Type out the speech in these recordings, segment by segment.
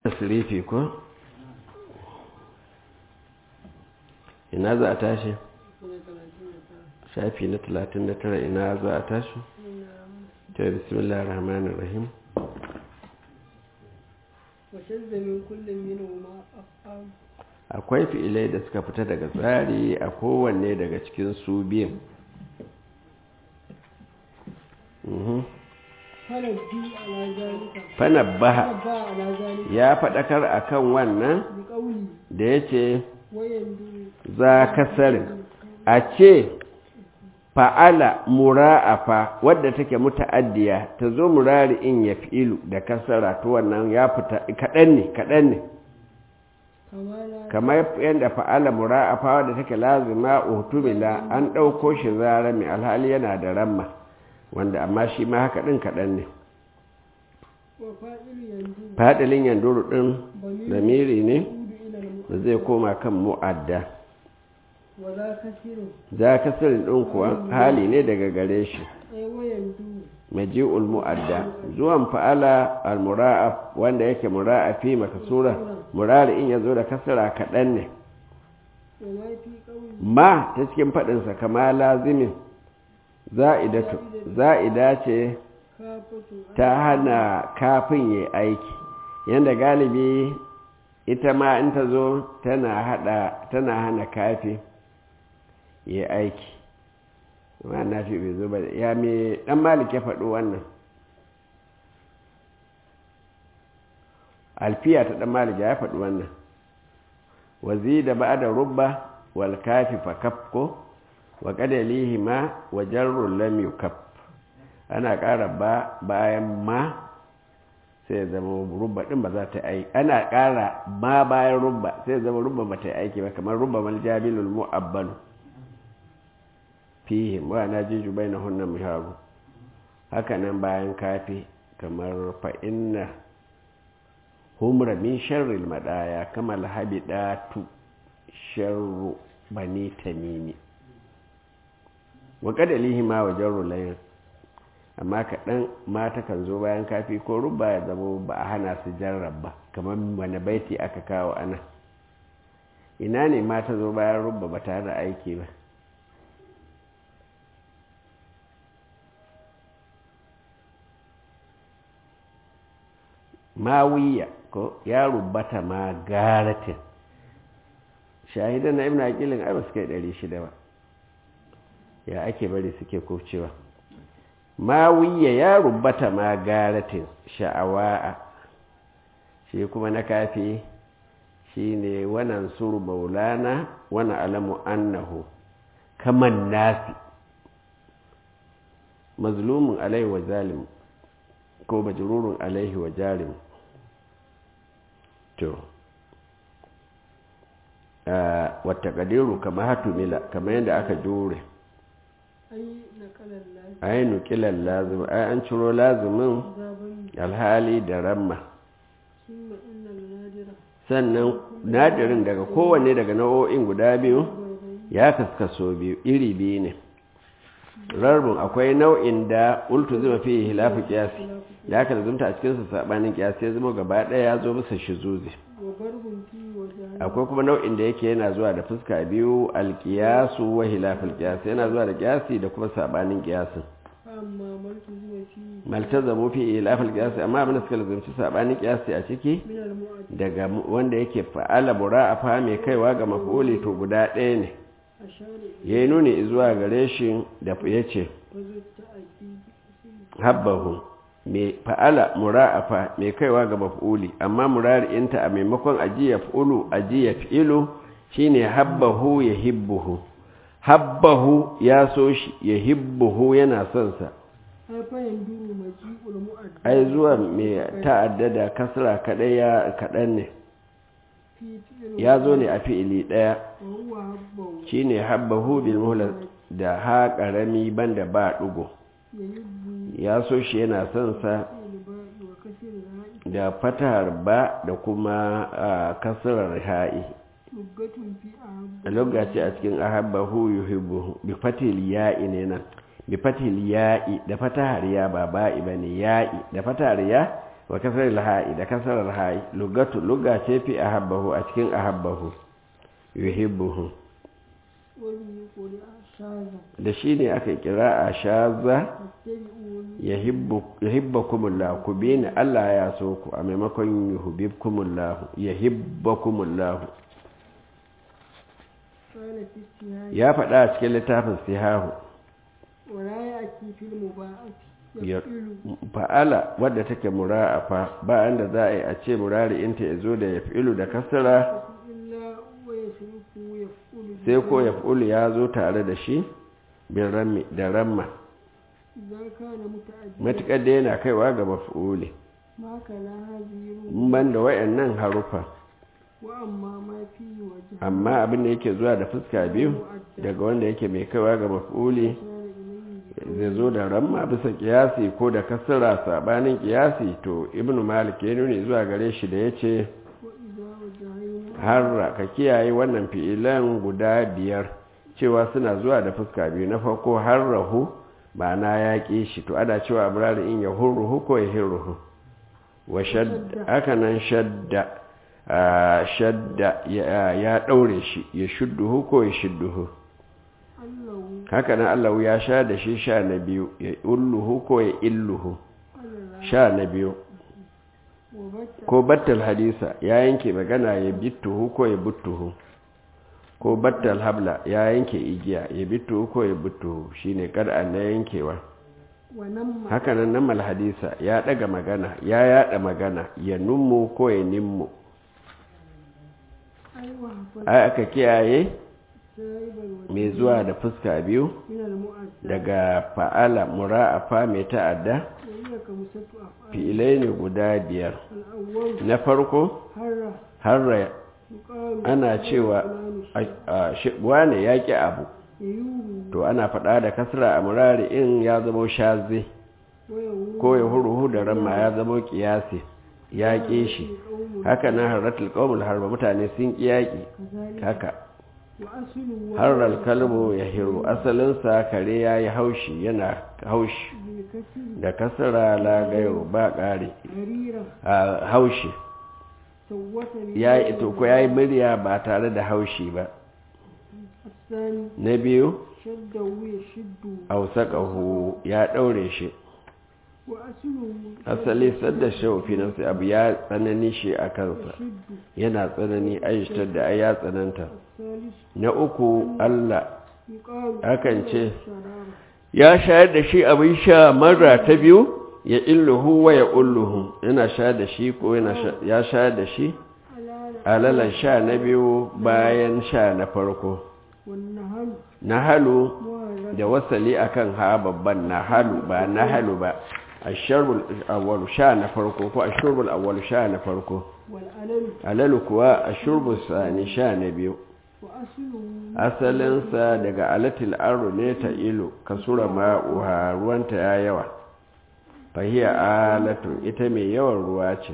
tasirifi ko ina za a tashi shafi na 39 ina za a tashi ta bismillah rahmanir rahim akwai fi'ilai da suka fita daga tsari a kowanne daga cikin su biyun fanabbaha ya faɗakar a kan wannan da ya ce za kasarin a ce fa'ala mura'afa wadda take muta'addiya ta zo murari in ya fi'ilu da kasara to wannan ya fita kaɗan ne kaɗan ne kamar yadda fa'ala mura'afa wadda take lazima utumila an ɗauko shi zara mai alhali yana da ramma wanda amma shi ma haka ɗin kaɗan ne faɗilin yanduru ɗin zamiri ne da zai koma kan mu'adda za kasirin ɗin kuwa hali ne daga gare shi maji'ul mu'adda zuwan fa'ala al-mura'af wanda yake mura'afi makasura murari in ya zo da kasara kaɗan ne ma ta cikin faɗinsa kama lazimin za'ida ce ta hana kafin yi aiki yadda galibi ita ma in ta zo tana hana kafi yi aiki ma na fi bai zo ba ya mai dan malik ya faɗo wannan alfiya ta dan malik ya faɗi wannan wazi da ba da rubba wal kafi fa kafko wa kadalihi ma wa jarrun lam yukaf ana ƙara ba bayan ma sai zama rubba din ba za ta aiki ana ƙara ma bayan rubba sai zama rubba ba ta yi aiki ba kamar rubba mal jabilul mu'abbalu fihi wa na jiju bai na hunnan miharu haka nan bayan kafi kamar fa inna humra min sharril madaya kama lahabi datu sharru bani tamimi wa kadalihi ma wa jarru layin amma kaɗan mata kan zo bayan kafi ko rubba ya zama ba a hana su jarrab ba kamar wani baiti aka kawo ana ina ne mata zo bayan rubba ba tare da aiki ba mawiya ko ya rubata ma garatin shahidan na ibn aqilin ai ba su kai 600 ba ya ake bari suke kofcewa mawiya ya rubata ma garatin sha'awa'a shi kuma na kafi shi ne wannan suru maulana wani alamu annahu kaman nasi mazlumin alaihi wa zalim ko majrurun alaihi wa jarim to wata kadiru kama hatumila kama yadda aka jure ai nukilan lazim ai an ciro lazimin alhali da ramma sannan nadirin daga kowanne daga nau'o'in guda biyu ya kaskaso biyu iri biyu ne rarbin akwai nau'in da ultu zuma fi hilafi kiyasi ya ka zumta a cikinsa sabanin kiyasi ya zama gaba ɗaya ya zo bisa shizuzi akwai kuma nau'in da yake yana zuwa da fuska biyu alkiyasu wa hilafin kiyasi yana zuwa da kiyasi da kuma sabanin kiyasin maltazamu fi hilafin kiyasi amma abin da suka lazumci sabanin kiyasi a ciki daga wanda yake fa'ala mura'afa mai kaiwa ga mafuli to guda ɗaya ne ya yi nuni zuwa gare shi da ya ce habbahu mai fa'ala mura'afa mai kaiwa ga maf'uli amma murari'inta a maimakon ajiya fa'ulu ajiya fi'ilu shine habbahu ya hibbuhu habbahu ya so shi ya hibbuhu yana son sa ai zuwa mai ta'addada kasra kadai ya kadan ne ya zo ne a fi'ili ɗaya shi ne habbahu bil muhlar da ha ƙarami banda ba ɗugo ya so shi yana son sa da fatahar ba da kuma kasarar ha'i a lokaci a cikin ahabbahu yuhibbuhu bi fatil ya'i ne nan bi fatil ya'i da fatahar ya ba ba'i bane ya'i da fatahar ya wa kasar alha'i da kasar alha'i lugatu luga ce fi ahabbahu a cikin ahabbahu yuhibbuhu وبه قرئ شاذا da shi ne aka kira a shaza فاتبعوني yahibbakumullahu ku bi ni Allah ya so ku a maimakon yuhibbukumullahu yahibbakumullahu قال في استهاء ya faɗa a cikin littafin sihahu ولا يأتي في المضاعف ya يفعل fa'ala wadda take mura'afa ba da za a yi a ce murari inta ya zo da ya fi'ilu da kasara إلا ويصرف يفعل sai ko ya fi'ilu ya zo tare da shi bin rammi da ramma إذا كان متعددا matuƙar da yana kaiwa ga mafi'uli ما كان هذه in ban da wayannan harufa وأما ما فيه وجه amma abin da yake zuwa da fuska biyu daga wanda yake mai kaiwa ga mafi'uli كان إليه zai zo da ramma bisa kiyasi ko da kasara sabanin kiyasi to ibnu malik ya nuni zuwa gare shi da ya ce وإذا وجهين harra ka kiyaye wannan fi'ilan guda biyar cewa suna zuwa da fuska biyu na farko harrahu ba na yaƙi shi to ana cewa birane in ya hurruhu ko ya hirruhu wa shadda haka nan shadda a shadda ya ya ɗaure shi ya shudduhu ko ya shudduhu أنه haka nan allahu ya sha da shi sha na biyu ya ulluhu ko ya illuhu على sha na biyu وبت ko battal hadisa ya yanke magana ya bittuhu ko ya buttuhu ko battal habla ya yanke igiya ya bittuhu ko ya buttuhu shine kad'an na yankewa ونم haka nan namal hadisa ya daga magana ya yada magana ya nummu ko ya nimmu أي وهفت ai aka kiyaye سائب الوجه mai zuwa da fuska biyu من المؤدى daga fa'ala mura'afa mai ta'adda وهي كمسة أفعال fi'ilai ne guda biyar الأول na farko هر har يقال ana cewa فلان a- a- shi- wane ya ƙi abu ييوه to ana faɗa da kasra a murari in ya zama shaze ويهوه ko ya huruhu da ramma ya zama kiyasi ya ƙi shi قوم haka nan harratul qaumul harba mutane sun ƙi yaƙi كذلك haka وأصله harral kalbu ya hiru asalinsa kare ya yi haushi yana haushi بالكسر da kasra la gairu ba ƙari غريرة a haushi سوة ya yi ito ko ya yi murya ba tare da haushi ba الثاني na biyu شده يشد ausaqahu ya ɗaure shi وأصله asali sadda shaufi na sai abu ya tsanani shi a kansa يشد yana tsanani aishtar da ai ya tsananta الثالث na uku Allah يقال akan ce شرارة ya shayar da shi abin sha mara ta biyu ya illuhu wa ya ulluhu yana shayar da shi ko yana sha- ya shayar da shi على alalan sha na biyu bayan sha na farko والنهل na halu مهلك da wasali akan ha babban na halu ba na halu ba asharul awwal sha na farko ko ashurul awwal sha na farko والألم alalu kuwa ashurbus sani sha na biyu وأصله asalinsa daga alatil aro ne ta ilo kasura ma'uha ruwanta ya yawa fahiya alatun ita mai yawan ruwa ce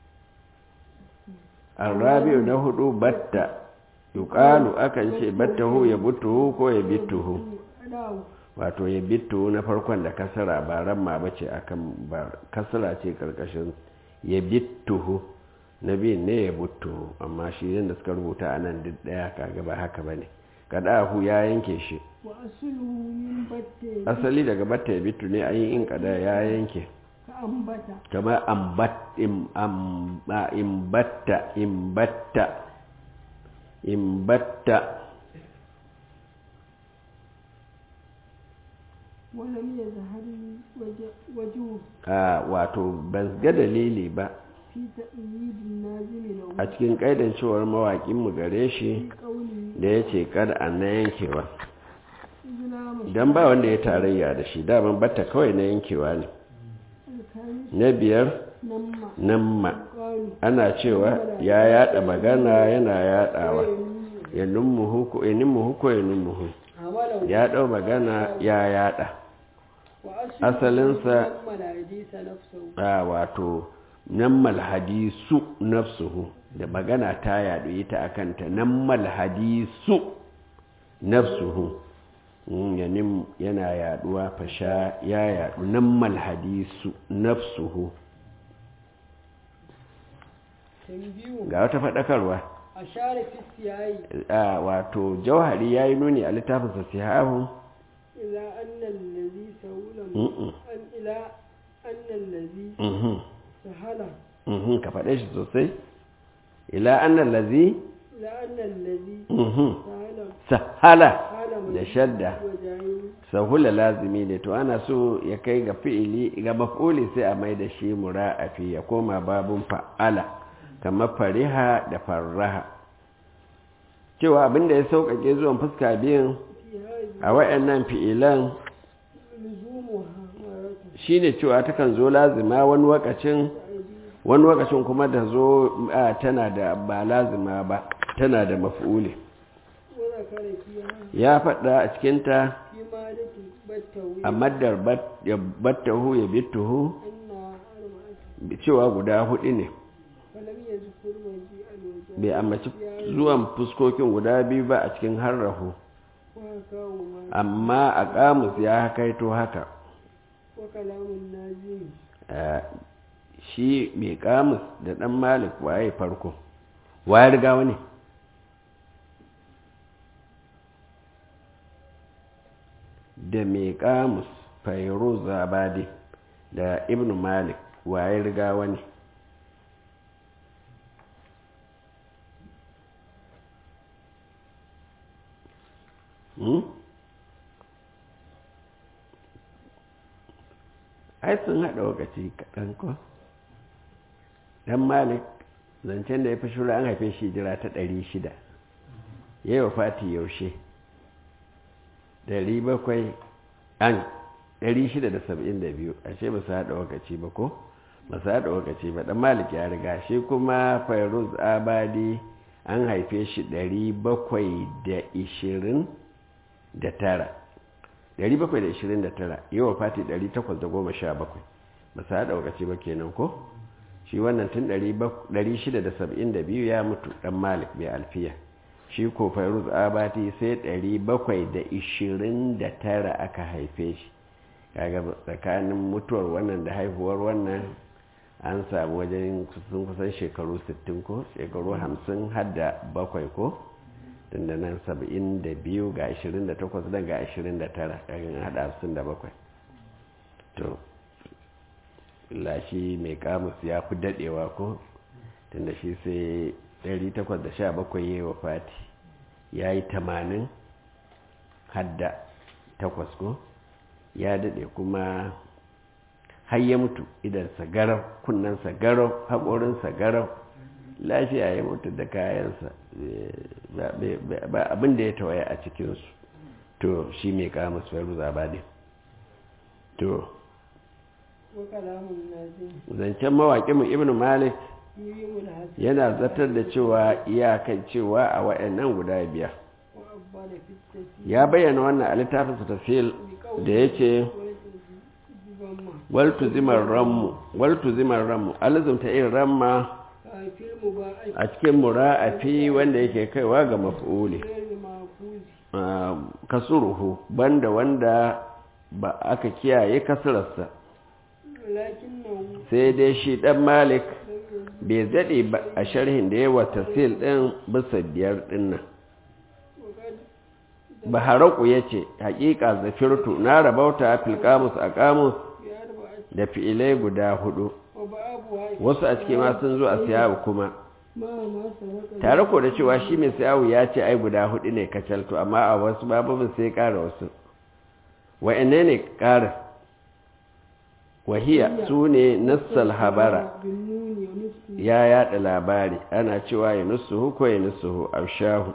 arabiyu na hudu batta yuqalu akan ce battahu ya butuhu ko ya bittuhu أداو wato ya bittuhu na farkon da kasara ba ramma bace akan ba kasara ce karkashin ya bittuhu na biyun ne ya buttuhu amma shi yadda suka rubuta a nan duk daya kaga ba haka bane kadahu ya yanke shi وأصله من بت asali daga batta ya bittu ne ayi in kada ya yanke كأنبت kama ambat im am a- imbatta imbatta imbatta ولم يظهر وجه- وجهه a wato ban ga dalili ba في تأييد النازل له a cikin kaidan cewar mawaƙin mu gare shi في قوله da ya ce kada an na yankewa إذ لا مشروع idan ba wanda ya tarayya da shi daman batta kawai na yankewa ne الخامس na biyar نما nan ma قالوا ana cewa ya yada magana yana yadawa ya nummuhu ko ya nummuhu ko ya nummuhu عمله ya dau magana ya yada وأصله asalinsa نما الحديث نفسه a wato nammal hadisu nafsuhu da magana ta yadu ita akan ta nammal hadisu nafsuhu Mm, ya nim- yana yaduwa fasha ya yadu nammal hadisu nafsuhu tambiyu ga wata faɗakarwa ashara fi siyayi a wato jauhari ya yi nuni a littafinsa sihahu ila anna allazi sawula Mm-mm. an ila anna allazi Mhm, sahala mhm, ka faɗe shi sosai ila annan lazi ila anna allazi mhm, sahala sahala hala da shadda wajayi sahula lazimi ne to ana so ya kai ga fi'ili ga maf'uli sai a mai da shi mura'afi ya koma babun fa'ala kamar fariha da farraha cewa abinda ya sauƙaƙe zuwan fuska biyun fi hadhihi a wayannan fi'ilan luzumuha maratan shine cewa takan zo lazima wani wakacin ta'idi wani wakacin kuma da zo a, tana da ba lazima ba tana da maf'uli wa zakara fiha ya faɗa a cikinta fi maliki battawi a maddar bat- ya battahu ya bittuhu anna arba'atu cewa guda hudu ne falam yazkur maji alwajahi bai ambaci zuwan fuskokin guda biyu ba a cikin harrahu wa kawo ma amma a kamus ya kaito haka wa kalamun nazim Eh, shi mai kamus da dan malik waye farko waye riga wani da mai kamus fairuz zabadi da ibn malik waye riga wani Hmm? ai sun haɗa lokaci kaɗan ko dan malik zancen da ya fi shura an haife shi jira ta ɗari shida ya yi wa fati yaushe ɗari bakwai an ɗari shida da saba'in da biyu ashe ba su haɗa lokaci ba ko ba su haɗa lokaci ba ɗan malik ya riga shi kuma fairuz abadi an haife shi ɗari bakwai da ishirin da tara 729 yawa fati 817 ba su haɗa wakaci ba kenan ko shi wannan tun 672 ya mutu ɗan malik mai alfiya shi ko fairuz abati sai 729 aka haife shi kaga tsakanin mutuwar wannan da haihuwar wannan an samu wajen sun kusan shekaru 60 ko shekaru 50 hadda bakwai ko tunda nan saba'in da biyu ga ashirin da takwas dan ga ashirin da tara ƙarin haɗa hamsin da bakwai to lashi mai kamus ya fi daɗewa ko tunda shi sai ɗari takwas da sha bakwai ya yi wa fati ya yi tamanin hadda takwas ko ya daɗe kuma har ya mutu idansa garau kunnensa garau haƙorinsa garau lafiya ya mutu da kayansa ba abin da ya tawaye a cikinsu to shi mai kama faru zabadi to wa kalamun nazim zancen mawaƙinmu ibn malik yuyimul hasan yana zartar da cewa iyakan cewa a wa'annan guda biyar wa abbala fi tafi ya bayyana wannan a littafinsa tafsil da ya ce waltu zimar rammu waltu zimar rammu alizumta irin ramma kafin mu ba a a cikin mura'afi wanda yake kaiwa ga maf'uli cikin mafuzi Ah, kasuruhu banda wanda ba aka kiyaye kasararsa lakin nan sai dai shi dan malik bai zaɗe ba a sharhin da yawa tafsil ɗin bisa biyar ɗinnan baharaku ya ce haƙiƙa zafirtu na rabauta filkamus a kamus ya arba a da fi'ilai guda hudu wa ba abu ha wasu a ciki ma sun zo a siyawu kuma ma ma saraka tare ko da cewa shi mai siyawu ya ce ai guda hudu ne kacalto amma a wasu bababin sai ƙara wasu wa'anne ne ƙara wahiya su ne nassal habara bin nuni wa nufi ya yada labari ana cewa ya nusuhu ko ya nusuhu aushahu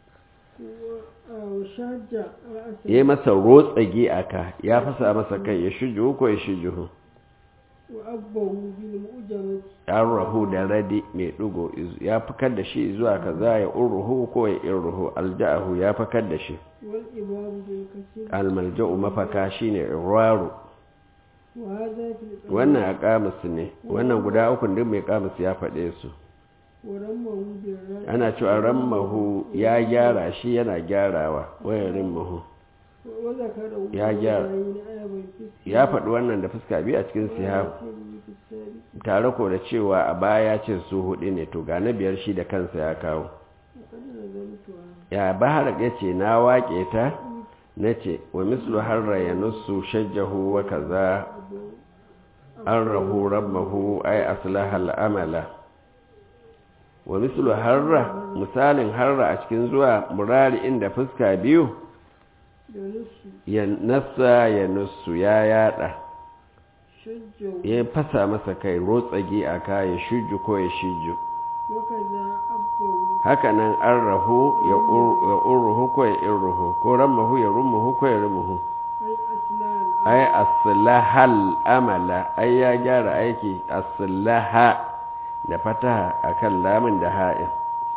wa shajja ra'asa ya yi masa rotsage a ka ya fasa masa kai ya shujuhu ko ya shujuhu wa abbahu bil mu'jamati an rahu da radi mai ɗigo ya fakar da shi zuwa kaza ya urruhu ko ya irruhu alja'ahu ya fakar da shi wal ibabu bil kasir almalja'u mafaka shine irwaru wa hadha fil qawl wannan a kamus ne wannan guda uku duk mai kamus ya faɗe su wa rammahu bil ra'i ana cewa rammahu ya gyara shi yana gyarawa wayarin mahu وذكره يا جار. وعين أيضا في ya faɗi wannan da fuska biyu a cikin sihab tare ko da cewa a baya ya ce su hudu ne to ga na biyar shi da kansa ya kawo وقد نزلتها ya bahar ya ce na waƙe ta na ce wa mislu harra ya nusu shajjahu wa kaza an rahu rabbahu ai aslahal amala wa mislu harra misalin harra a cikin zuwa murari inda fuska biyu ينص ya nasa ya nusu ya yada شجه ya fasa masa kai rotsage a ka ya shuju ko ya shiju وكذا أبه hakanan an rahu ya ur- ya urruhu ko ya irruhu ko rammahu ya rummuhu ko ya rumuhu أي أسنان ai aslahal amala ai ya gyara aiki aslaha da fataha akan lamun da ha'in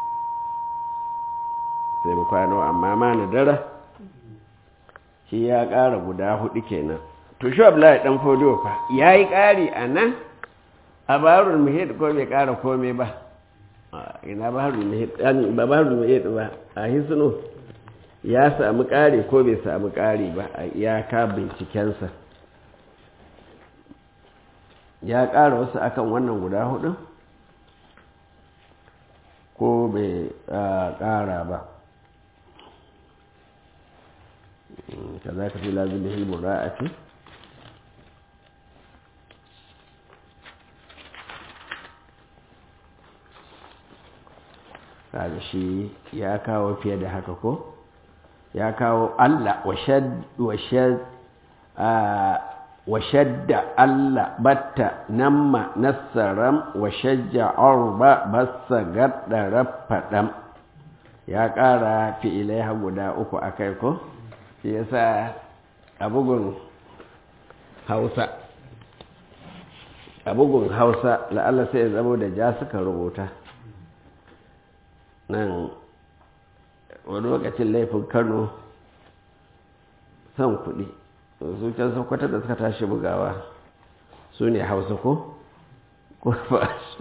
sai mu kwano amma ma na dara shi ya ƙara guda hudu kenan to shi abdullahi dan fodo fa yayi ƙari a nan a barul muhid ko bai ƙara komai ba A ina barul muhid yani ba barul muhid ba a hisnu ya samu ƙari ko bai samu ƙari ba a iyaka bincikensa ya ƙara wasu akan wannan guda hudu ko bai ah, ƙara ba Mm, kaza ka fi lazim da hilmul ra'ati kaga shi ya kawo fiye da haka ko ya kawo Allah wa shadda Allah batta namma nassaram wa shajja arba bassa gadda raffadam ya ƙara fi'ilai ha guda uku a kai ko shi yasa a bugun hausa a bugun hausa la'alla sai ya zamo da ja suka rubuta nan wani lokacin laifin kano son kuɗi su can sokoto da suka tashi bugawa su ne hausa ko? ko ba su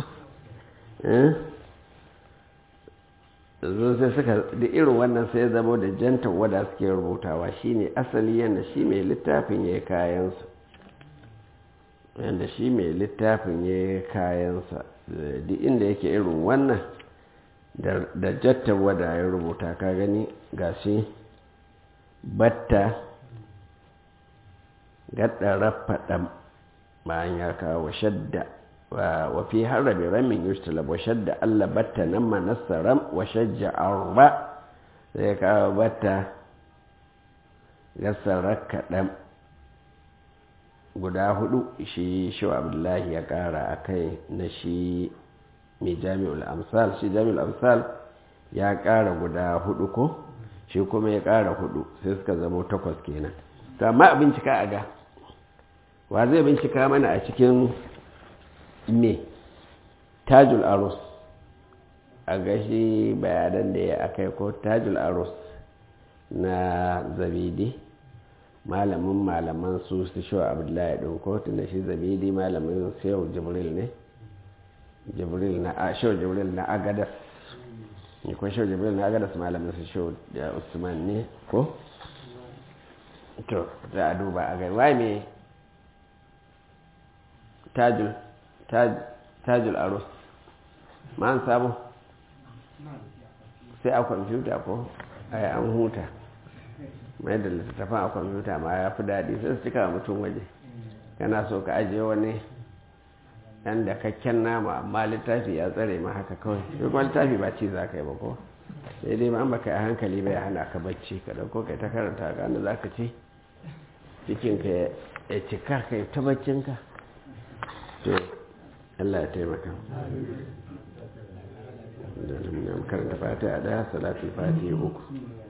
zo sai suka da irin wannan sai ya zama da jantar wada suke rubutawa shine asali yadda shi mai littafin ya kayansa yadda shi mai littafin ya kayansa duk inda yake irin wannan da jattar wada ya rubuta ka gani ga shi batta gadda rafaɗan bayan ya kawo shadda wa fi harabi ramin yustalab wa shadda Allah batta nan manassaram wa shajja arba sai kawo batta gasar kaɗan guda hudu shi shi abdullahi ya ƙara a kai na shi mai jami'ul amsal shi jami'ul amsal ya ƙara guda hudu ko shi kuma ya ƙara hudu sai suka zama takwas kenan to amma a bincika a ga wa zai bincika mana a cikin me tajul arus a gashi bayanan da ya akai ko tajul arus na zabidi malamin malaman su su shi abdullahi ɗin ko tunda shi zabidi malamin shehu jibril ne jibril na a shehu jibril na agadas ne ko shehu jibril na agadas malamin su shehu da usman ne ko to za a duba a gari wai me tajul tajul arus ma an samu sai a kwamfuta ko a yi an huta mai da littattafan a kwamfuta ma ya fi daɗi sai su cika mutum waje kana so ka ajiye wani ɗan da kakken nama amma littafi ya tsare ma haka kawai duk wani littafi ba ci za ka yi ba ko sai dai ma an baka yi hankali bai hana ka bacci ka ɗauko kai ta karanta ga da za ka ci cikinka ya cika kai ta baccinka to Allah ya taimaka da karanta fata a daya salatul fati uku